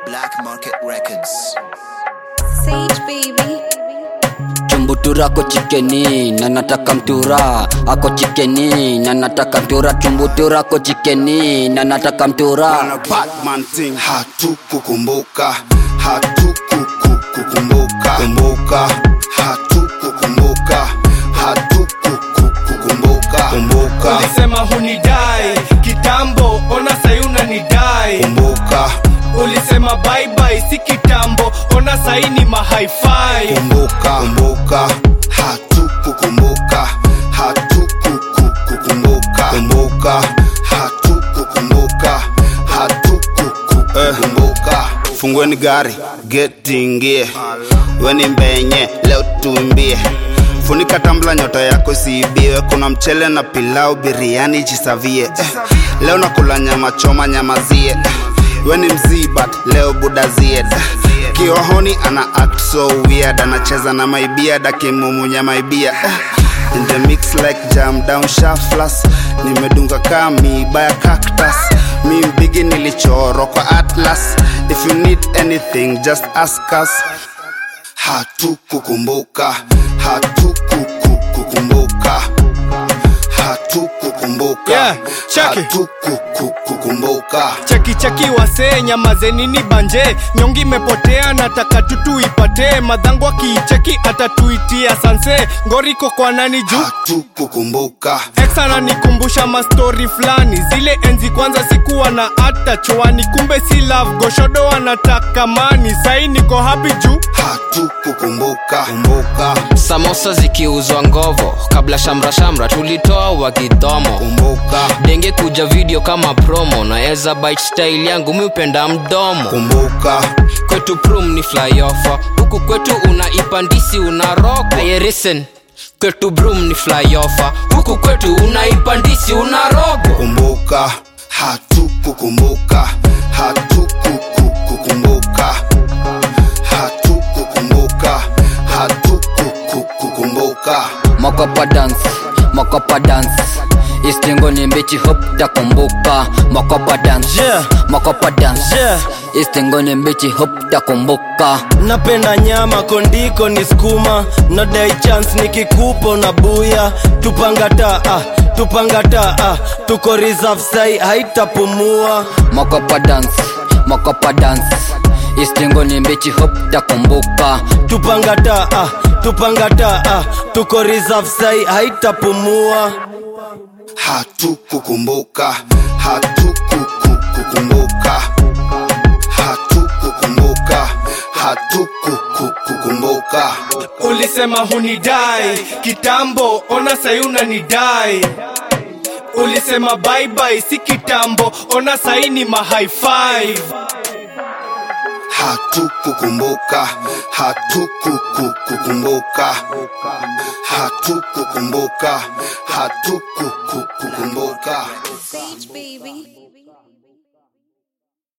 Black Market Records. Sage baby. chumbutura ako chikeni na nataka mtura ako chikeni na nataka mtura chumbutura ako chikeni na nataka mtura Wana Batman thing hatukukumbuka hatukukukumbuka kumbuka hatukukumbuka hatukukukumbuka kumbuka ulisema hunidai kitambo ona sai unanidai kumbuka ulisema baibai si kitambo ona sai ni mahaifai kumbuka kumbuka hatukukumbuka hatukukukumbuka kumbuka hatukukumbuka hatukukukumbuka fungueni gari getingie weni mbenye leo tuimbie funika tambla nyota yako isiibiwe kuna mchele na pilau biriani jisavie eh, leo nakula nyama choma nyamazie eh, weni mzii but leo budazie eh, kiohoni ana act so weird anacheza na maibia dakimumunya maibia eh, in the mix like jam down shaflas nimedunga kamiba ya cactus mi mbigi nilichoro kwa atlas if you need anything just ask us hatukukumbuka hatukukukumbuka hatukukumbuka Yeah, check it. hatukukukumbuka cheki cheki wasee nyamazenini banje nyongi imepotea nataka tutu ipate madhangu akiicheki atatuitia sanse ngoriko kwa nani juu hatukukumbuka ex ananikumbusha mastori fulani zile enzi kwanza sikuwa na hata chwani kumbe si love goshodo anataka mani sai niko hapi juu hatukukumbuka kumbuka samosa zikiuzwa ngovo kabla shamra shamra tulitoa wakidhomo kumbuka denge kuja video kama promo na ezabite style yangu miupenda mdomo kumbuka kwetu prum ni flyover huku kwetu unaipandisi unaroko ayerisen kwetu brum ni flyover huku kwetu unaipandisi unarogo kumbuka hatukukumbuka hatukukukumbuka hatukukumbuka hatukukukumbuka makopa dance makopa dance istingo ni mbichi hop takumbuka makopa dance Yeah. makopa dance Yeah. istingo ni mbichi hop takumbuka napenda nyama kondiko ni skuma nodai chance nikikupo na buya tupangata ah, tupangata ah, tuko reserve sai haitapumua makopa dance makopa dance istingo ni mbichi hop takumbuka tupangata ah, tupangata ah, tuko reserve sai haitapumua hatukukumbuka hatukukukumbuka hatukukumbuka hatukukukumbuka ulisema hunidai kitambo ona sai unanidai ulisema baibai si kitambo ona sai ni mahaifai hatukukumbuka hatukukukumbuka hatukukumbuka hatukukukumbuka Sage baby.